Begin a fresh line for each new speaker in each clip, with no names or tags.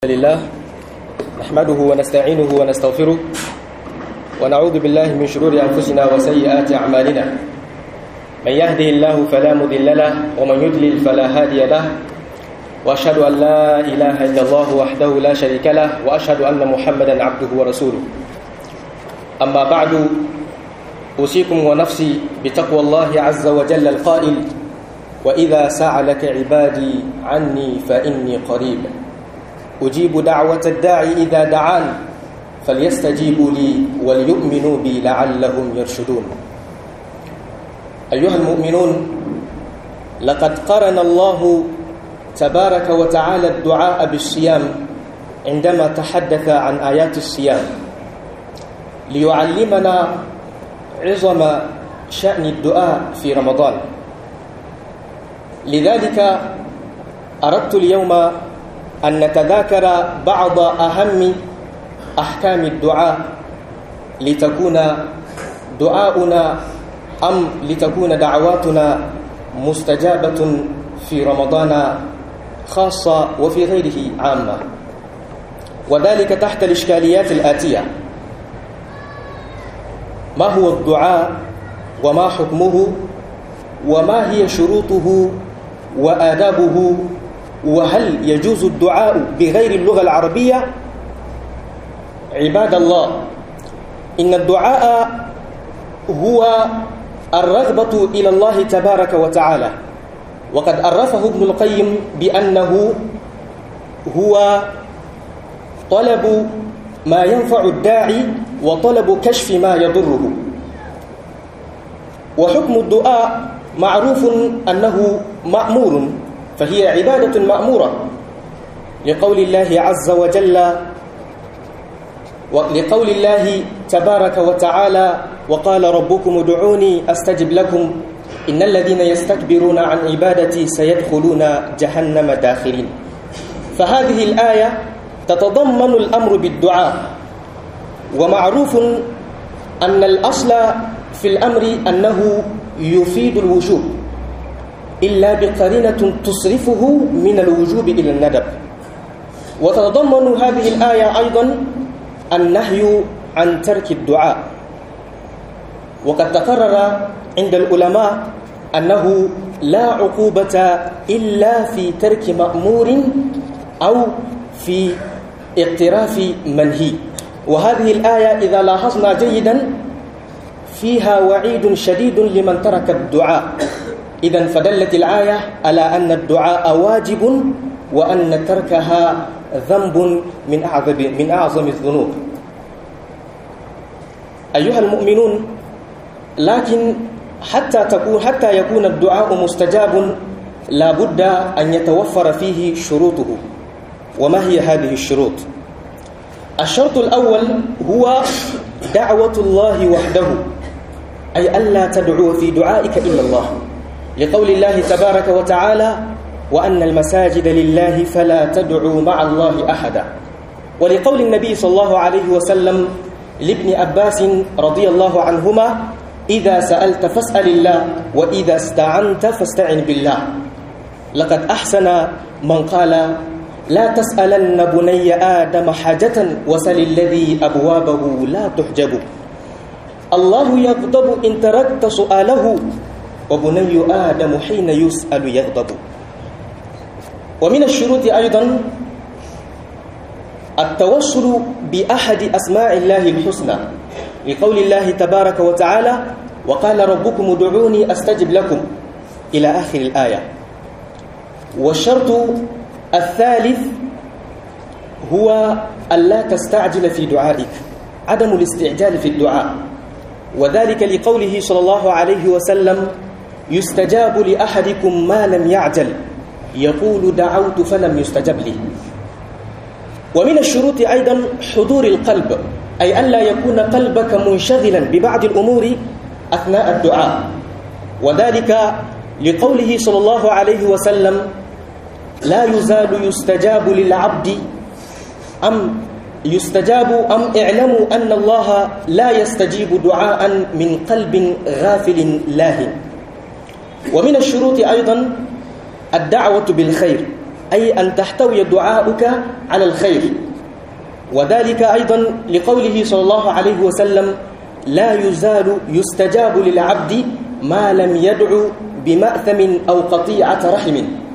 لله نحمده ونستعينه ونستغفره ونعوذ بالله من شرور أنفسنا وسيئات أعمالنا من يهده الله فلا مضل له ومن يضلل فلا هادي له وأشهد أن لا إله إلا الله وحده لا شريك له وأشهد أن محمدا عبده ورسوله أما بعد أوصيكم ونفسي بتقوى الله عز وجل القائل وإذا سعلك عبادي عني فإني قريب أجيب دعوة الداعي إذا دعان فليستجيبوا لي وليؤمنوا بي لعلهم يرشدون أيها المؤمنون لقد قرن الله تبارك وتعالى الدعاء بالصيام عندما تحدث عن آيات الصيام ليعلمنا عظم شأن الدعاء في رمضان لذلك أردت اليوم أن نتذاكر بعض أهم أحكام الدعاء لتكون دعاؤنا أم لتكون دعواتنا مستجابة في رمضان خاصة وفي غيره عامة وذلك تحت الإشكاليات الآتية ما هو الدعاء وما حكمه وما هي شروطه وآدابه وهل يجوز الدعاء بغير اللغة العربية عباد الله إن الدعاء هو الرغبة إلى الله تبارك وتعالى وقد عرفه ابن القيم بأنه هو طلب ما ينفع الداعي وطلب كشف ما يضره وحكم الدعاء معروف أنه مأمور فهي عبادة مأمورة لقول الله عز وجل لقول الله تبارك وتعالى وقال ربكم ادعوني أستجب لكم إن الذين يستكبرون عن عبادتي سيدخلون جهنم داخلين فهذه الآية تتضمن الأمر بالدعاء ومعروف أن الأصل في الأمر أنه يفيد الوجوب إلا بقرينة تصرفه من الوجوب إلى الندب وتتضمن هذه الآية أيضا النهي عن ترك الدعاء وقد تقرر عند العلماء أنه لا عقوبة إلا في ترك مأمور أو في اقتراف منهي وهذه الآية إذا لاحظنا جيدا فيها وعيد شديد لمن ترك الدعاء إذا فدلت الآية على أن الدعاء واجب وأن تركها ذنب من أعظم من أعظم الذنوب أيها المؤمنون لكن حتى تكون حتى يكون الدعاء مستجاب لا بد أن يتوفر فيه شروطه وما هي هذه الشروط الشرط الأول هو دعوة الله وحده أي ألا تدعو في دعائك إلا الله لقول الله تبارك وتعالى وأن المساجد لله فلا تدعوا مع الله أحدا ولقول النبي صلى الله عليه وسلم لابن عباس رضي الله عنهما إذا سألت فاسأل الله وإذا استعنت فاستعن بالله لقد أحسن من قال لا تسألن بني آدم حاجة وسل الذي أبوابه لا تحجب الله يغضب إن تركت سؤاله وبني آدم حين يسأل يغضب ومن الشروط أيضا التوسل بأحد أسماء الله الحسنى لقول الله تبارك وتعالى وقال ربكم ادعوني أستجب لكم إلى آخر الآية والشرط الثالث هو ألا تستعجل في دعائك عدم الاستعجال في الدعاء وذلك لقوله صلى الله عليه وسلم يستجاب لأحدكم ما لم يعجل يقول دعوت فلم يستجب لي ومن الشروط أيضا حضور القلب أي ألا يكون قلبك منشغلا ببعض الأمور أثناء الدعاء وذلك لقوله صلى الله عليه وسلم لا يزال يستجاب للعبد أم يستجاب أم اعلموا أن الله لا يستجيب دعاء من قلب غافل لاهٍ ومن الشروط أيضا الدعوة بالخير أي أن تحتوي دعاؤك على الخير وذلك أيضا لقوله صلى الله عليه وسلم لا يزال يستجاب للعبد ما لم يدعو بمأثم أو قطيعة رحم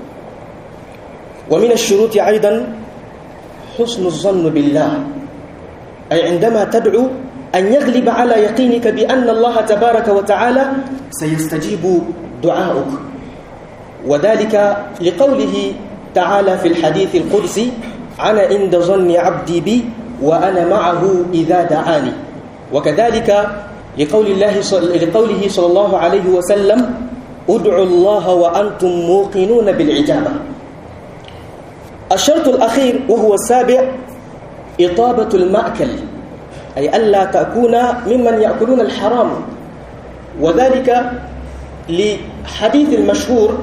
ومن الشروط أيضا حسن الظن بالله أي عندما تدعو أن يغلب على يقينك بأن الله تبارك وتعالى سيستجيب دعاؤك وذلك لقوله تعالى في الحديث القدسي أنا عند ظن عبدي بي وأنا معه إذا دعاني وكذلك لقول الله لقوله صلى الله عليه وسلم ادعوا الله وأنتم موقنون بالعجابة الشرط الأخير وهو السابع إطابة المأكل أي ألا تكون ممن يأكلون الحرام وذلك لحديث المشهور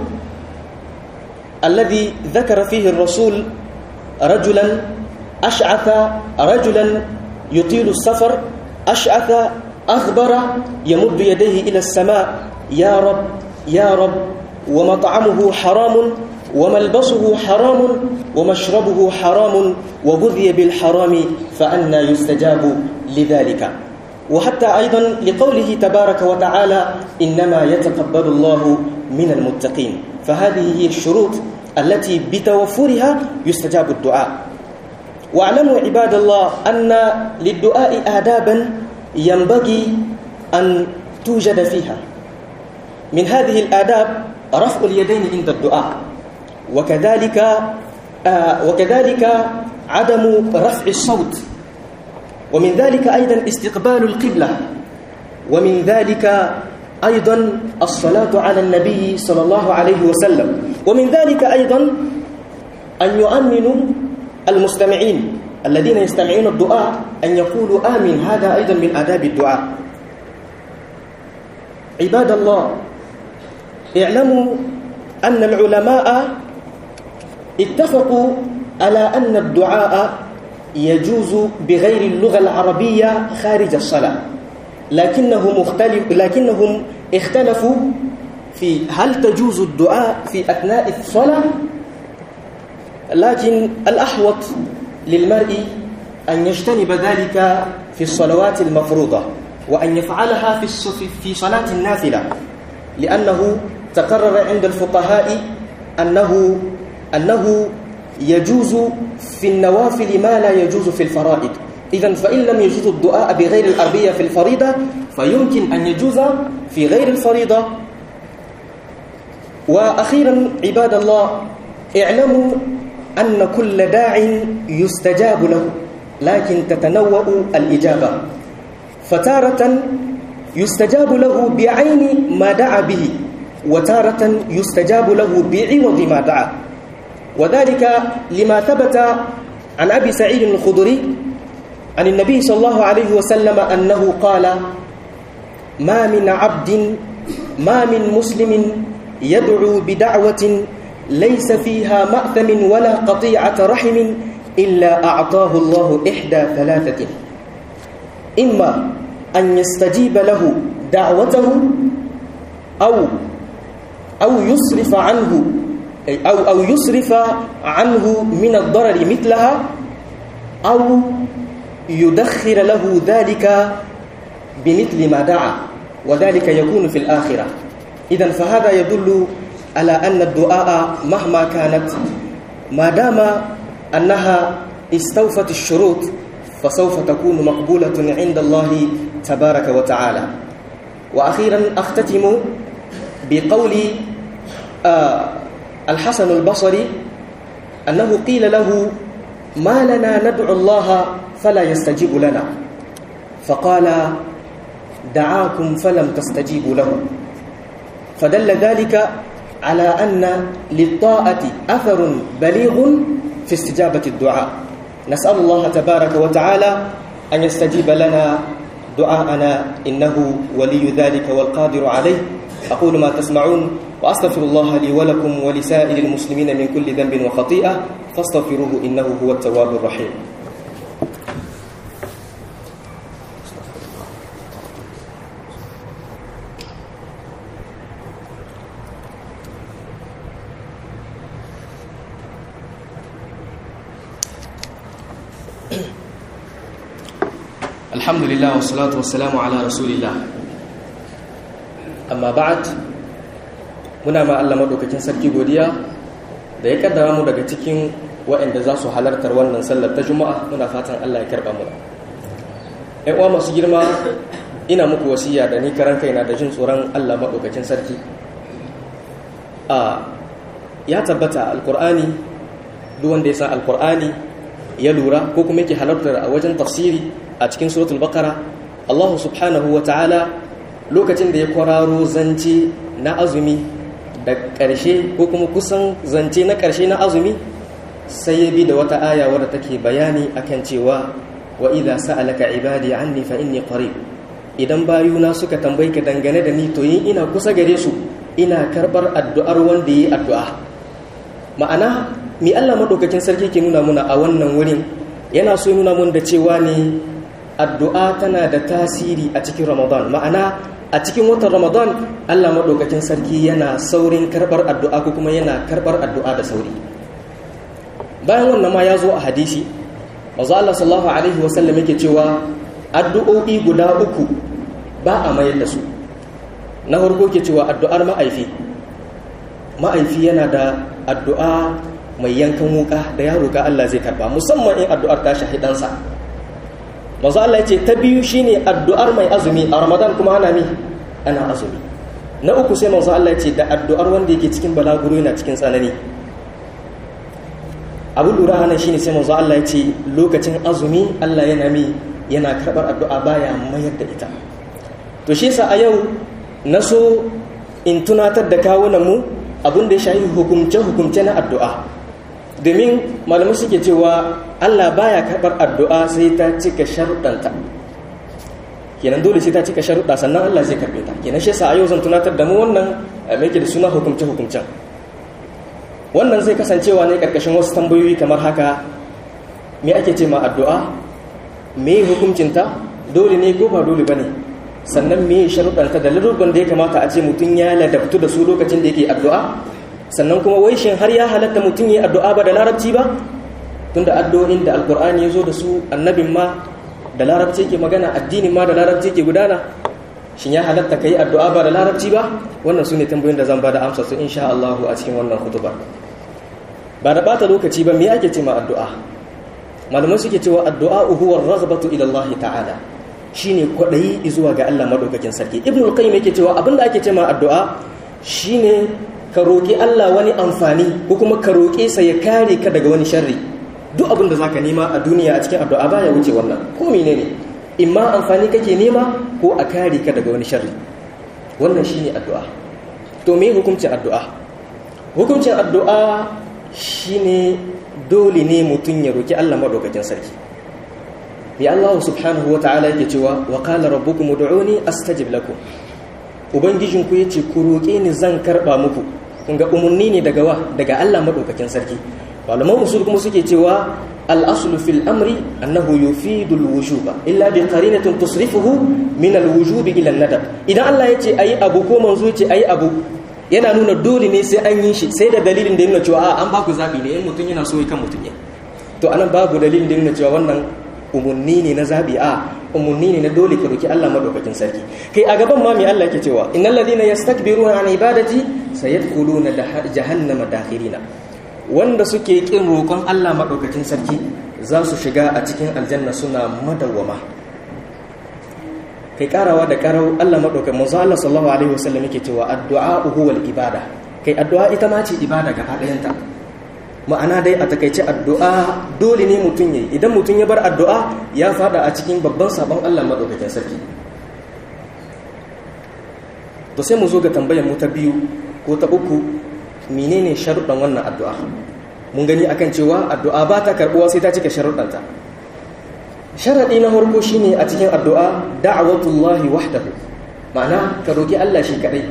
الذي ذكر فيه الرسول رجلا أشعث رجلا يطيل السفر أشعث أخبر يمد يديه إلى السماء يا رب يا رب ومطعمه حرام وملبسه حرام ومشربه حرام وغذي بالحرام فأنا يستجاب لذلك وحتى أيضا لقوله تبارك وتعالى إنما يتقبل الله من المتقين فهذه هي الشروط التي بتوفرها يستجاب الدعاء واعلموا عباد الله أن للدعاء آدابا ينبغي أن توجد فيها من هذه الآداب رفع اليدين عند الدعاء وكذلك آه وكذلك عدم رفع الصوت ومن ذلك أيضا استقبال القبلة ومن ذلك أيضا الصلاة على النبي صلى الله عليه وسلم ومن ذلك أيضا أن يؤمنوا المستمعين الذين يستمعون الدعاء أن يقولوا آمين هذا أيضا من آداب الدعاء عباد الله اعلموا أن العلماء اتفقوا على أن الدعاء يجوز بغير اللغة العربية خارج الصلاة لكنهم مختلف لكنهم اختلفوا في هل تجوز الدعاء في أثناء الصلاة لكن الأحوط للمرء أن يجتنب ذلك في الصلوات المفروضة وأن يفعلها في في صلاة النافلة لأنه تقرر عند الفقهاء أنه أنه يجوز في النوافل ما لا يجوز في الفرائض إذا فإن لم يجوز الدعاء بغير الأربية في الفريضة فيمكن أن يجوز في غير الفريضة وأخيرا عباد الله اعلموا أن كل داع يستجاب له لكن تتنوع الإجابة فتارة يستجاب له بعين ما دعا به وتارة يستجاب له بعوض ما دعا وذلك لما ثبت عن أبي سعيد الخضري عن النبي صلى الله عليه وسلم أنه قال ما من عبد ما من مسلم يدعو بدعوة ليس فيها مأثم ولا قطيعة رحم إلا أعطاه الله إحدى ثلاثة إما أن يستجيب له دعوته أو أو يصرف عنه أو أو يصرف عنه من الضرر مثلها أو يدخر له ذلك بمثل ما دعا وذلك يكون في الآخرة إذا فهذا يدل على أن الدعاء مهما كانت ما دام أنها استوفت الشروط فسوف تكون مقبولة عند الله تبارك وتعالى وأخيرا أختتم بقول آه الحسن البصري أنه قيل له ما لنا ندعو الله فلا يستجيب لنا فقال دعاكم فلم تستجيبوا له فدل ذلك على أن للطاعة أثر بليغ في استجابة الدعاء نسأل الله تبارك وتعالى أن يستجيب لنا دعاءنا إنه ولي ذلك والقادر عليه أقول ما تسمعون وأستغفر الله لي ولكم ولسائر المسلمين من كل ذنب وخطيئة فاستغفروه إنه هو التواب الرحيم alhamdulillah wassalatu wassalamu ala rasulillah amma ba'd muna ma Allah madaukakin sarki godiya da ya kaddara mu daga cikin waɗanda za su halartar wannan sallar ta juma'a muna fatan Allah ya karba mu ƴan uwa masu girma ina muku wasiya da ni karan kaina da jin tsoron Allah madaukakin sarki a ya tabbata alqur'ani duk wanda ya san alqur'ani ya lura ko kuma yake halartar a wajen tafsiri a cikin suratul baqara Allah subhanahu wa ta'ala lokacin da ya kwararo zance na azumi da ƙarshe ko kuma kusan zance na ƙarshe na azumi sai ya bi da wata aya wadda take bayani akan cewa wa idza sa'alaka ibadi anni fa inni qarib idan bayuna suka tambaye ka dangane da ni to yin ina kusa gare su ina karbar addu'ar wanda yi addu'a ma'ana mi Allah madaukakin sarki ke nuna muna a wannan wurin yana so nuna mun da cewa ne addu'a tana da tasiri a cikin Ramadan ma'ana a cikin watan Ramadan Allah madaukakin sarki yana saurin karbar addu'a ko kuma yana karbar addu'a da sauri bayan wannan ma ya zo a hadisi manzo Allah sallallahu alaihi wasallam yake cewa addu'o'i guda uku ba a mayar da su na farko ke cewa addu'ar ma'aifi ma'aifi yana da addu'a mai yankan wuka da ya roƙa Allah zai karba musamman in addu'ar ta shahidansa manzo Allah ya ce ta biyu shine addu'ar mai azumi a Ramadan kuma ana mi ana azumi na uku sai manzo Allah ya ce da addu'ar wanda yake cikin balaguro yana cikin tsanani abu lura hana shine sai manzo Allah ya ce lokacin azumi Allah yana mi yana karbar addu'a baya mayar da ita to shi yasa a yau na so in tunatar da kawunan mu abin da ya shafi hukumce hukumce na addu'a domin malamai suke cewa Allah baya karbar addu'a sai ta cika sharuɗanta kenan dole sai ta cika sharuɗa sannan Allah zai karbe ta kenan shi yasa a yau zan tunatar da mu wannan mai da suna hukumce hukumcen wannan zai kasancewa ne karkashin wasu tambayoyi kamar haka me ake ce ma addu'a me hukuncinta dole ne ko ba dole ba ne sannan me sharuɗanta da ladurban da ya kamata a ce mutum ya ladabtu da su lokacin da yake addu'a sannan kuma wai shin har ya halatta mutum ya addu'a ba da larabci ba tunda addu'o'in da alkur'ani ya zo da su annabin ma da larabci ke magana addinin ma da larabci ke gudana shin ya halatta ka yi addu'a ba da larabci ba wannan su ne tambayoyin da zan ba da amsa su insha Allah a cikin wannan hutuba ba da bata lokaci ba me ake ce ma addu'a malamai suke cewa addu'a huwa raghbatu ila Allah ta'ala shine kwadayi zuwa ga Allah madaukakin sarki ibnu al-qayyim yake cewa abinda ake ce ma addu'a shine ka roki Allah wani amfani ko kuma ka roke sa ya kare ka daga wani sharri duk abin da zaka nema a duniya a cikin addu'a baya wuce wannan ko menene imma amfani kake nema ko a kare ka daga wani sharri wannan shine addu'a to me hukuncin addu'a hukuncin addu'a shine dole ne mutum ya roki Allah madaukakin sarki ya Allah subhanahu ta'ala yake cewa wa qala rabbukum ud'uni astajib lakum ubangijin ku yace ku roke ni zan karba muku kun ga umunni ne daga wa daga Allah madaukakin sarki malaman usul kuma suke cewa al-aslu fil amri annahu yufidu al-wujuba illa bi qarinatin tusrifuhu min al-wujub ila an-nadab idan Allah yace ayi abu ko manzo yace ayi abu yana nuna dole ne sai an yi shi sai da dalilin da yana cewa an ba ku zabi ne in mutum yana so ya kan mutum ne to anan babu dalilin da yana cewa wannan umunni ne na zabi a umunni ne na dole ka roki Allah madaukakin sarki kai a gaban ma me Allah yake cewa innal ladina yastakbiruna an ibadati sayadkhuluna jahannama dakhirina wanda suke kin roƙon Allah madaukakin sarki za su shiga a cikin aljanna suna madawwama kai karawa da karau Allah madaukakin manzo Allah sallallahu alaihi wasallam yake cewa addu'a huwal ibada kai addu'a ita ma ce ibada gaba ɗayanta ma'ana dai a takaice addu'a dole ne mutum yayi idan mutum ya bar addu'a ya fada a cikin babban sabon Allah madaukakin sarki to sai mu zo ga tambayar mu ta biyu ko ta uku menene sharuɗan wannan addu'a mun gani akan cewa addu'a ba ta karɓuwa sai ta cika sharuɗanta sharaɗi na farko shine a cikin addu'a da'awatullahi wahdahu ma'ana ka roki Allah shi kadai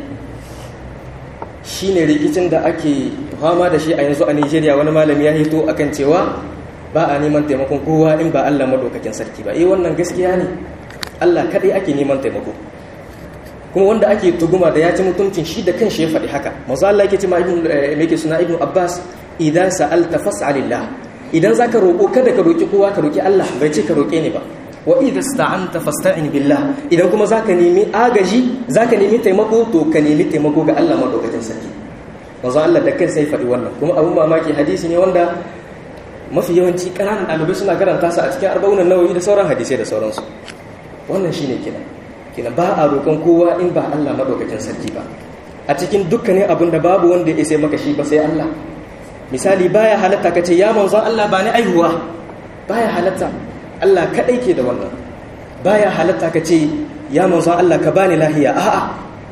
shine rikicin da ake fama da shi a yanzu a Nigeria wani malami ya hito akan cewa ba a neman taimakon kowa in ba Allah madaukakin sarki ba eh wannan gaskiya ne Allah kadai ake neman taimako kuma wanda ake tuguma da ya ci mutuncin shi da kanshi ya faɗi haka manzo Allah yake cewa ibn yake suna ibn Abbas idan sa'alta fas'alillah idan zaka roko kada ka roki kowa ka roki Allah bai ce ka roke ni ba wa idza sta'anta fasta'in billah idan kuma zaka nemi agaji zaka nemi taimako to ka nemi taimako ga Allah madaukakin sarki manzo Allah da kansa ya faɗi wannan kuma abun mamaki hadisi ne wanda mafi yawanci ƙananan ɗalibai suna karanta su a cikin arba'unan nawawi da sauran hadisai da sauransu wannan shine kenan kenan ba a roƙon kowa in ba Allah madaukakin sarki ba a cikin dukkanin abin da babu wanda ya sai maka shi ba sai Allah misali baya halatta ka ce ya manzo Allah ba ni aihuwa baya halatta Allah kadai ke da wannan baya halatta ka ce ya manzo Allah ka bani lahiya a'a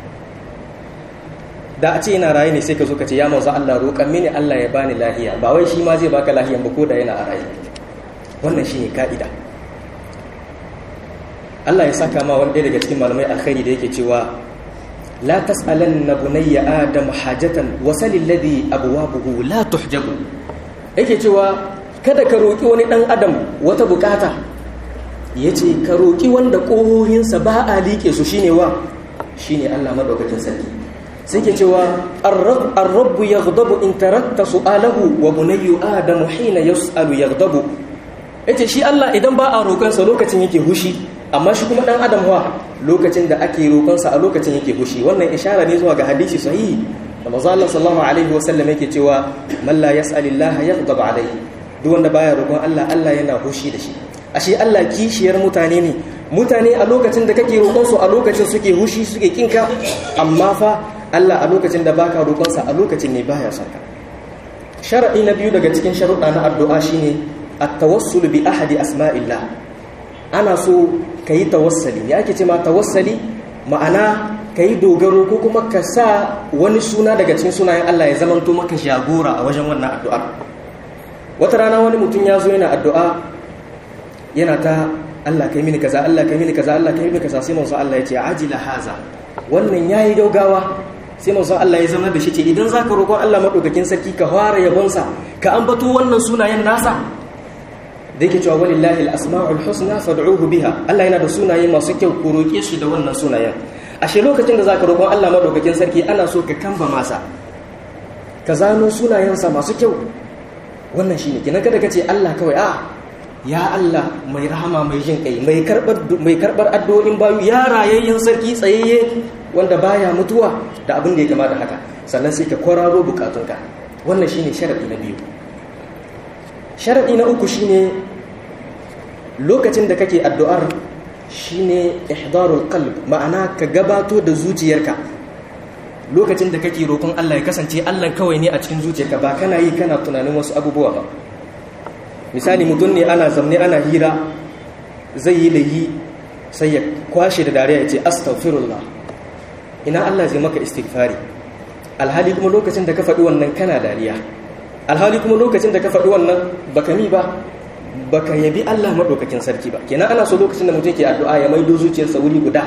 da a ce yana raye ne sai ka zo ka ce ya manzo Allah roƙan mini Allah ya bani lahiya ba wai shi ma zai baka lahiyan ba ko da yana a raye wannan shine ka'ida Allah ya saka ma wani daga cikin malamai alkhairi da yake cewa la tas'alanna bunayya adam hajatan wasal alladhi abwabuhu la tuhjabu yake cewa kada ka roki wani dan adam wata bukata yace ka roki wanda kohohinsa ba a like su shine wa shine Allah madaukakin sarki sai ke cewa ar-rabb yaghdabu in tarakta su'alahu wa bunayyu adam hina yus'alu yaghdabu yace shi Allah idan ba a roƙonsa lokacin yake hushi amma shi kuma dan adam wa lokacin da ake roƙonsa a lokacin yake hushi wannan ishara ne zuwa ga hadisi sahihi da manzo Allah sallallahu alaihi wasallam yake cewa man la yas'alillaha yaghdab alaihi duk wanda baya roƙon Allah Allah yana hushi da shi ashe Allah kishiyar mutane ne mutane a lokacin da kake roƙon su a lokacin suke hushi suke kinka amma fa Allah a lokacin da baka roƙon sa a lokacin ne baya son ka sharadi na biyu daga cikin sharuɗa na addu'a shine at-tawassul bi ahadi asma'illah ana so ka yi tawassali ya ake ce ma tawassali ma'ana ka yi dogaro ko kuma ka sa wani suna daga cikin sunayen Allah ya zamanto maka jagora a wajen wannan addu'ar wata rana wani mutum ya zo yana addu'a yana ta Allah kai mini kaza Allah kai mini kaza Allah kai mini kaza sai manzo Allah ya ce ajila haza wannan yayi gaugawa sai manzo Allah ya zama da shi ce idan zaka roƙon Allah madaukakin sarki ka fara yabonsa ka ambato wannan sunayen nasa da yake cewa walillahi al-asma'ul husna fad'uhu biha Allah yana da sunaye masu kyau ku roke shi da wannan sunayen ashe lokacin da zaka roƙon Allah madaukakin sarki ana so ka kamba masa ka zano sunayensa masu kyau wannan shine kina kada kace Allah kawai a ya Allah mai rahama mai jin kai mai karbar mai karbar addu'o'in bayu ya rayayyen sarki tsayayye wanda baya mutuwa da abin da ya kama da haka sannan sai ka kwararo bukatunka wannan shine sharadi na biyu sharadi na uku shine lokacin da kake addu'ar shine ihdarul qalb ma'ana ka gabato da zuciyarka lokacin da kake roƙon Allah ya kasance Allah kawai ne a cikin zuciyarka ba kana yi kana tunanin wasu abubuwa ba misali mutum ne ana zamne ana hira zai yi layi sai ya kwashe da dariya ya ce astaghfirullah ina Allah zai maka istighfari alhali kuma lokacin da ka faɗi wannan kana dariya alhali kuma lokacin da ka faɗi wannan baka mi ba baka yabi Allah madaukakin sarki ba kenan ana so lokacin da mutum ke addu'a ya maido zuciyarsa wuri guda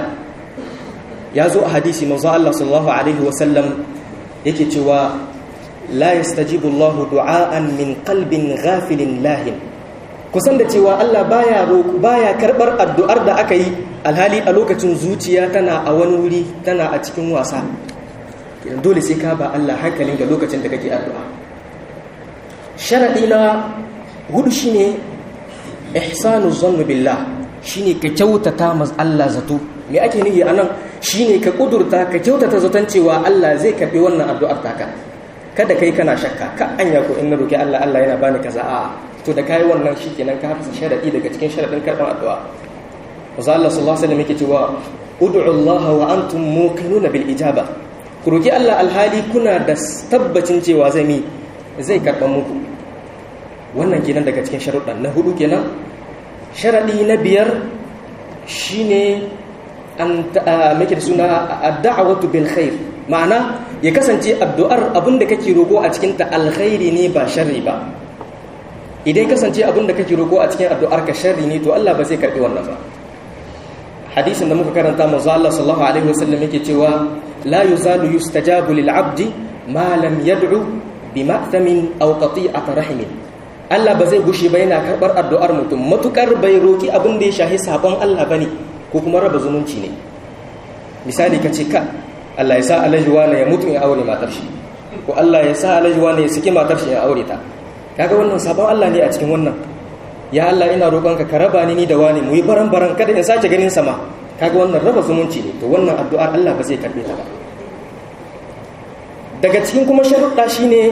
ya zo a hadisi manzo Allah sallallahu alaihi wa sallam yake cewa la yastajibu Allah du'aan min qalbin ghafilin lahin kusan da cewa Allah baya baya karbar addu'ar da aka yi alhali a lokacin zuciya tana a wani wuri tana a cikin wasa dole sai ka ba Allah hankalin ga lokacin da kake addu'a sharadi na hudu shine ihsanu zannu billah shine ka kyautata mas Allah zato me ake nufi anan shine ka kudurta ka kyautata zaton cewa Allah zai karbi wannan addu'ar taka kada kai kana shakka ka anya ko in na roki Allah Allah yana bani kaza a to da kai wannan shikenan ka fasa sharadi daga cikin sharadin karban addu'a Manzo Allah sallallahu alaihi wasallam yake cewa ud'u Allah wa antum muqinuna bil ijaba ku roki Allah alhali kuna da tabbacin cewa zai mi zai karban muku wannan kenan daga cikin sharuɗan na hudu kenan sharaɗi na biyar shine an make da suna ad-da'watu bil khair ma'ana ya kasance addu'ar abinda kake roko a cikin ta alkhairi ne ba sharri ba idan kasance abinda kake roko a cikin addu'ar ka sharri ne to Allah ba zai karbi wannan ba hadisin da muka karanta manzo Allah sallallahu alaihi wasallam yake cewa la yuzalu yustajabu lil 'abdi ma lam yad'u bi ma'tamin aw qati'ati rahimin Allah ba zai gushe ba yana karɓar addu'ar mutum matukar bai roki abin da ya shahi sabon Allah bane ko kuma raba zumunci ne misali ka ce ka Allah ya sa alhaji wani ya mutu ya aure matar shi ko Allah ya sa alhaji wani ya saki matar shi ya aure ta kaga wannan sabon Allah ne a cikin wannan ya Allah ina roƙonka ka raba ni ni da wani mu yi baran baran kada in sake ganin sama kaga wannan raba zumunci ne to wannan addu'ar Allah ba zai karbe ta ba daga cikin kuma sharuɗa shine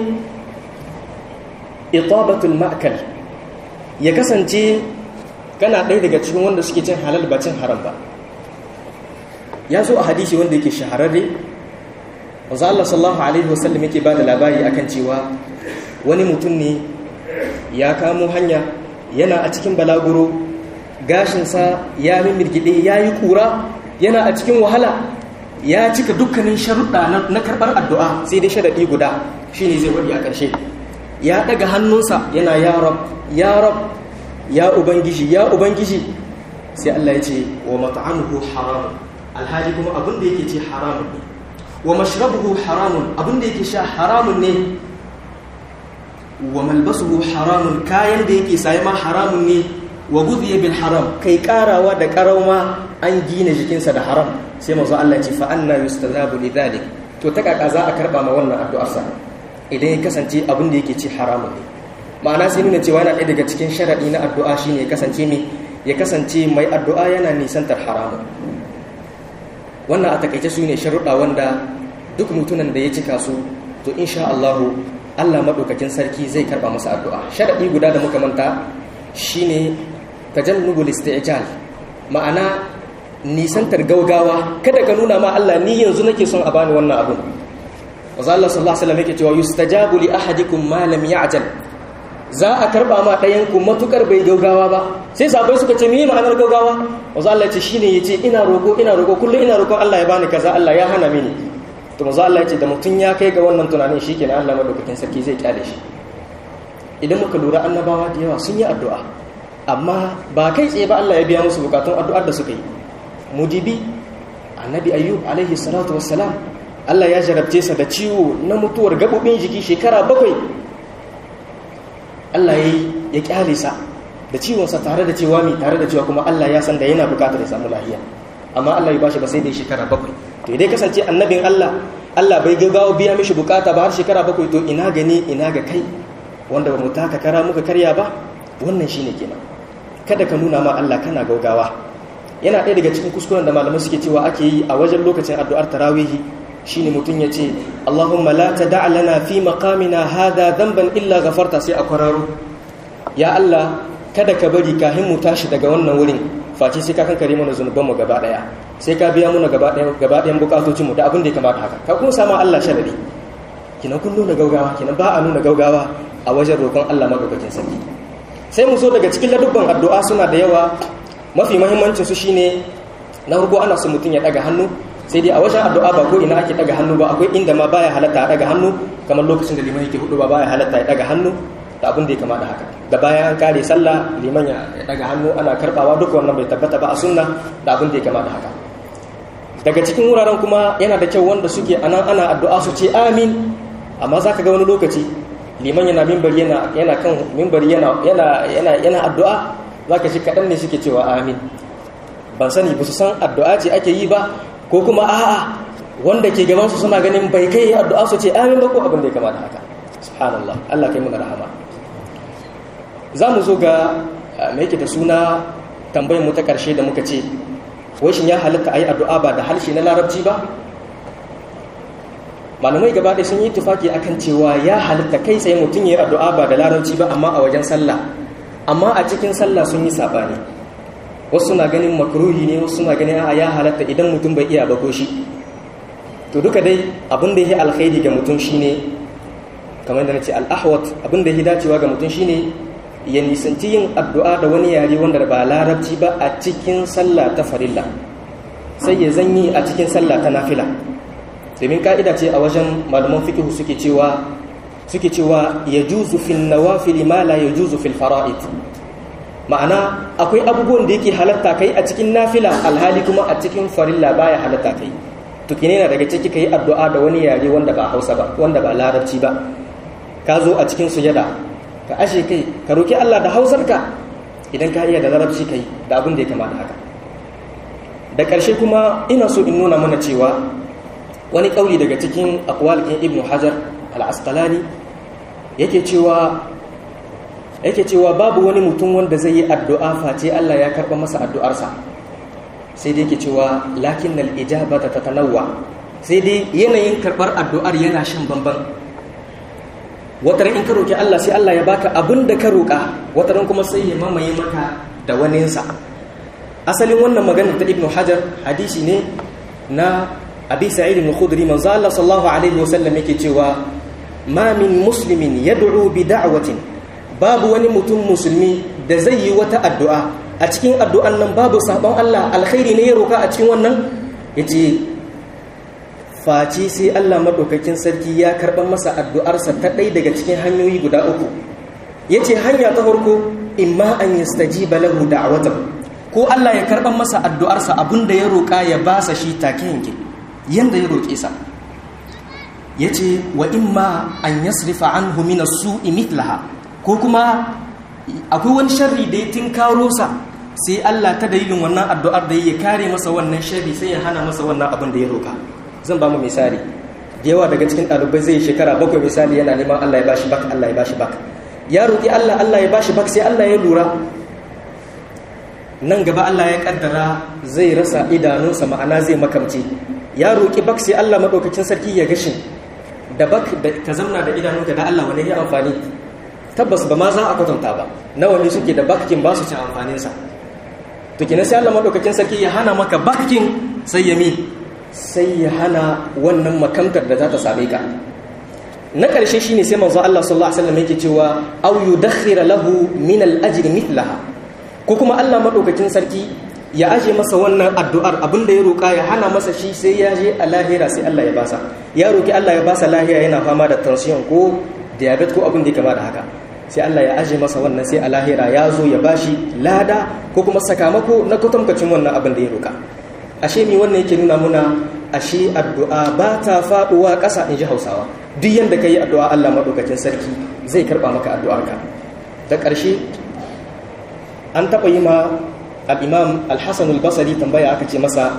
itabatul ma'kal ya kasance kana ɗaya daga cikin wanda suke cin halal ba cin haram ba ya zo a hadisi wanda yake shahararre wanzu Allah sallallahu alaihi wasallam yake ba da labari akan cewa wani mutum ne ya kamo hanya yana a cikin balaguro gashinsa ya mirgide ya yi kura yana a cikin wahala ya cika dukkanin sharuɗa na karɓar addu'a sai dai sharaɗi guda shi ne zai waɗi a ƙarshe ya ɗaga hannunsa yana ya rab ya rab ya ubangiji ya ubangiji sai Allah ya ce wa mat'amuhu haramun alhali kuma abin da yake ce haramun ne wa mashrabuhu haramun abin da yake sha haramun ne wa malbasuhu haramun kayan da yake saye ma haramun ne wa gudhiya bil haram kai karawa da karauma an gina jikinsa da haram sai manzo Allah ya ce fa anna yustazabu lidhalik to ta kaka za a karba ma wannan addu'ar sa idan ya kasance abin da yake ci haramun ne ma'ana sai nuna cewa yana ɗaya daga cikin sharadi na addu'a shine ya kasance me ya kasance mai addu'a yana nisantar haramun wannan a takaice su ne sharuɗa wanda duk mutumin da ya cika su to insha Allahu Allah maɗaukakin sarki zai karɓa masa addu'a sharaɗi guda da muka manta shine tajannubul isti'jal ma'ana nisantar gaugawa kada ka nuna ma Allah ni yanzu nake son a bani wannan abun wazza Allah sallallahu alaihi wasallam yake cewa yustajabu li ahadikum ma lam ya'jal za a karba ma ɗayan ku matukar bai gaugawa ba sai sabai suka ce meye ma'anar gaugawa wazza Allah ya ce shine yace ina roko ina roko kullum ina roƙon Allah ya bani kaza Allah ya hana mini to manzo Allah ya ce da mutum ya kai ga wannan tunanin shikenan Allah madaukakin sarki zai kyale shi idan muka lura annabawa da yawa sun yi addu'a amma ba kai tsaye ba Allah ya biya musu bukatun addu'ar da suka yi mudibi annabi ayyub alaihi salatu wassalam Allah ya jarabce sa da ciwo na mutuwar gabobin jiki shekara bakwai Allah ya ya kyale sa da ciwonsa tare da cewa mai tare da cewa kuma Allah ya san da yana bukatar ya samu lafiya amma Allah ya bashi ba sai da shekara bakwai to idan kasance annabin Allah Allah bai gaggawa biya mishi bukata ba har shekara bakwai to ina gani ina ga kai wanda ba mu taka kara muka karya ba wannan shine kenan kada ka nuna ma Allah kana gaugawa yana ɗaya daga cikin kuskuren da malamai suke cewa ake yi a wajen lokacin addu'ar tarawihi shine mutum ya ce Allahumma la tada' lana fi maqamina hadha dhanban illa ghafarta sai a kwararo ya Allah kada ka bari kahin mu tashi daga wannan wurin face sai ka kankare mana zunuban mu gaba daya sai ka biya mana gaba daya gaba dayan bukatocin mu da abin da ya kamata haka ka kuma sama Allah sharadi kina kun nuna gaugawa kina ba a nuna gaugawa a wajen roƙon Allah madaukakin sarki sai mu zo daga cikin ladubban addu'a suna da yawa mafi muhimmancin su shine na farko ana so mutum ya daga hannu sai dai a wajen addu'a ba ko ina ake daga hannu ba akwai inda ma baya halatta a daga hannu kamar lokacin da liman yake hudu ba baya halatta ya daga hannu da abin da ya kama da haka da bayan an kare sallah liman ya daga hannu ana karbawa duk wannan bai tabbata ba a sunna da abin da ya kama da haka daga cikin wuraren kuma yana da kyau wanda suke anan ana addu'a su ce amin amma zaka ga wani lokaci liman yana mimbar yana yana kan mimbar yana yana yana yana addu'a zaka shi kadan ne suke cewa amin ban sani ba su san addu'a ce ake yi ba ko kuma a'a wanda ke gaban su suna ganin bai kai addu'a su ce amin ba ko abin da ya kama da haka subhanallah Allah kai mu rahama za mu zo ga mai yake da suna tambayar mu ta ƙarshe da muka ce washin ya halitta a yi addu'a ba da harshe na larabci ba malamai gaba ɗaya sun yi tufaki akan cewa ya halitta kai tsaye mutum ya yi addu'a ba da larabci ba amma a wajen sallah amma a cikin sallah sun yi saɓani wasu na ganin makruhi ne wasu na ganin a ya halatta idan mutum bai iya ba ko shi to duka dai abin da ya yi alkhairi ga mutum shine kamar da na ce al'ahwat abin da ya dacewa ga mutum shine ya nisanci yin addu'a da wani yare wanda ba larabci ba a cikin sallah ta farilla sai ya zanyi a cikin sallah ta nafila domin ka'ida ce a wajen malaman fikihu suke cewa suke cewa ya juzu fil nawafil ma la ya juzu fil fara'id ma'ana akwai abubuwan da yake halatta kai a cikin nafila alhali kuma a cikin farilla baya halatta kai to kine na daga ciki kai addu'a da wani yare wanda ba Hausa ba wanda ba larabci ba ka zo a cikin sujada ka ashe kai ka roki Allah da hausarka idan ka iya da larabci kai da abin da ya kamata haka da ƙarshe kuma ina so in nuna mana cewa wani ƙauli daga cikin aqwal ɗin ibnu hajar al-asqalani yake cewa yake cewa babu wani mutum wanda zai yi addu'a face Allah ya karɓa masa addu'arsa sai dai yake cewa lakin nal ijabata tatanawwa sai dai yanayin karɓar addu'ar yana shan bamban wataran in ka roki Allah sai Allah ya baka abin da ka roka wataran kuma sai ya mamaye maka da waninsa asalin wannan maganar ta Ibn Hajar hadisi ne na Abi Sa'id al-Khudri manzo Allah sallallahu alaihi wasallam yake cewa ma min muslimin yad'u bi da'watin babu wani mutum musulmi da zai yi wata addu'a a cikin addu'an nan babu sabon Allah alkhairi ne ya roka a cikin wannan yace face sai Allah madaukakin sarki ya karɓar masa addu'arsa ta ɗaya daga cikin hanyoyi guda uku yace hanya ta farko imma an yastajiba lahu da'watahu ko Allah ya karɓar masa addu'arsa abinda ya roka ya basa shi take yanke yanda ya roke sa yace wa imma an yasrifa anhu min as-su'i mithlaha ko kuma akwai wani sharri da ya tinkaro sa sai Allah ta dalilin wannan addu'ar da ya kare masa wannan sharri sai ya hana masa wannan abin da ya roka zan ba mu misali da yawa daga cikin ɗalibai zai shekara bakwai misali yana neman Allah ya bashi bak Allah ya bashi bak ya roƙi Allah Allah ya bashi bak sai Allah ya lura nan gaba Allah ya kaddara zai rasa idanunsa ma'ana zai makamce ya roƙi bak sai Allah madaukakin sarki ya gashin da bak da ka zamna da idanunka da Allah wani ya amfani tabbas ba ma za a kwatanta ba nawa ne suke da bakkin ba su ci amfaninsa to kina sai Allah madaukakin sarki ya hana maka bakkin sai ya mi sai ya hana wannan makamtar da za ta same ka na ƙarshe shine sai manzo Allah sallallahu alaihi wasallam yake cewa aw yudakhira lahu min al-ajr mithlaha ko kuma Allah madaukakin sarki ya aje masa wannan addu'ar abinda ya roka ya hana masa shi sai ya je a lahira sai Allah ya basa ya roki Allah ya basa lahira yana fama da tension ko diabetes ko abin da ya kama da haka sai Allah ya aje masa wannan sai a lahira ya zo ya bashi lada ko kuma sakamako na kwatankwacin wannan abin da ya roka ashe mi wannan yake nuna muna ashe addu'a ba ta faduwa ƙasa in ji hausawa duk yadda ka yi addu'a Allah maɗaukacin sarki zai karɓa maka addu'arka da ƙarshe an taɓa yi ma al'imam al-hassan al-basari tambaya aka ce masa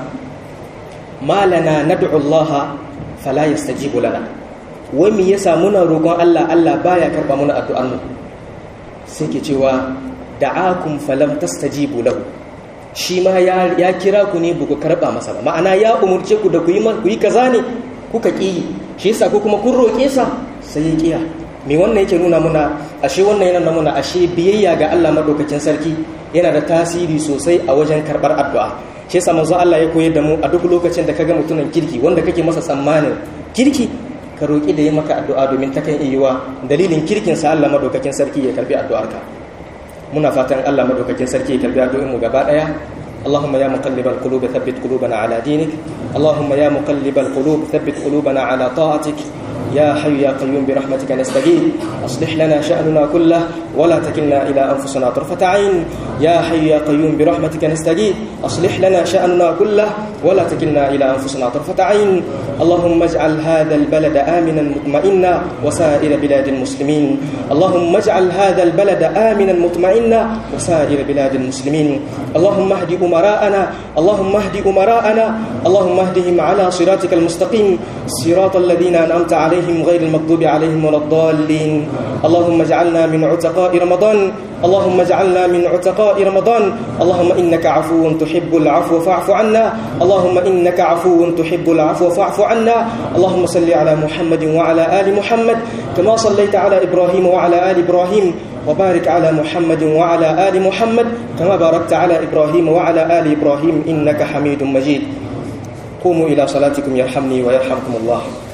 malana na du'ullaha fala ya stajibu lana wai mi yasa muna roƙon Allah Allah baya karɓa muna addu'armu sai ke cewa da'akum falam tastajibu lahu shi ma ya kira ku ne buku karɓa masa ba ma'ana ya umurce ku da ku yi kaza ne kuka ƙi shi yasa ko kuma kun roƙe sa sai ya ƙiya me wannan yake nuna muna ashe wannan yana nuna muna ashe biyayya ga Allah madaukakin sarki yana da tasiri sosai a wajen karɓar addu'a shi yasa manzo Allah ya koyar da mu a duk lokacin da kaga mutumin kirki wanda kake masa tsammanin kirki ka roƙi da yi maka addu'a domin ta kan iya dalilin kirkin sa Allah madaukakin sarki ya karbi addu'arka muna fatan Allah madaukakin sarki ya karbi addu'o'in mu gaba daya اللهم يا مقلب القلوب ثبت قلوبنا على دينك اللهم يا مقلب القلوب ثبت قلوبنا على طاعتك يا حي يا قيوم برحمتك نستغيث اصلح لنا شأننا كله ولا تكلنا إلى أنفسنا طرفة عين يا حي يا قيوم برحمتك نستغيث اصلح لنا شأننا كله ولا تكلنا إلى أنفسنا طرفة عين اللهم اجعل هذا البلد آمنا مطمئنا وسائر بلاد المسلمين اللهم اجعل هذا البلد آمنا مطمئنا وسائر بلاد المسلمين اللهم اهد أمراءنا اللهم اهد أمراءنا اللهم اهدهم على صراطك المستقيم صراط الذين أنعمت عليهم غير المغضوب عليهم ولا الضالين اللهم اجعلنا من عتقاء رمضان اللهم اجعلنا من عتقاء رمضان اللهم إنك عفو تحب العفو فاعف عنا اللهم إنك عفو تحب العفو فاعف عنا اللهم صل على محمد وعلى آل محمد كما صليت على إبراهيم وعلى آل إبراهيم وبارك على محمد وعلى آل محمد كما باركت على إبراهيم وعلى آل إبراهيم إنك حميد مجيد قوموا إلى صلاتكم يرحمني ويرحمكم الله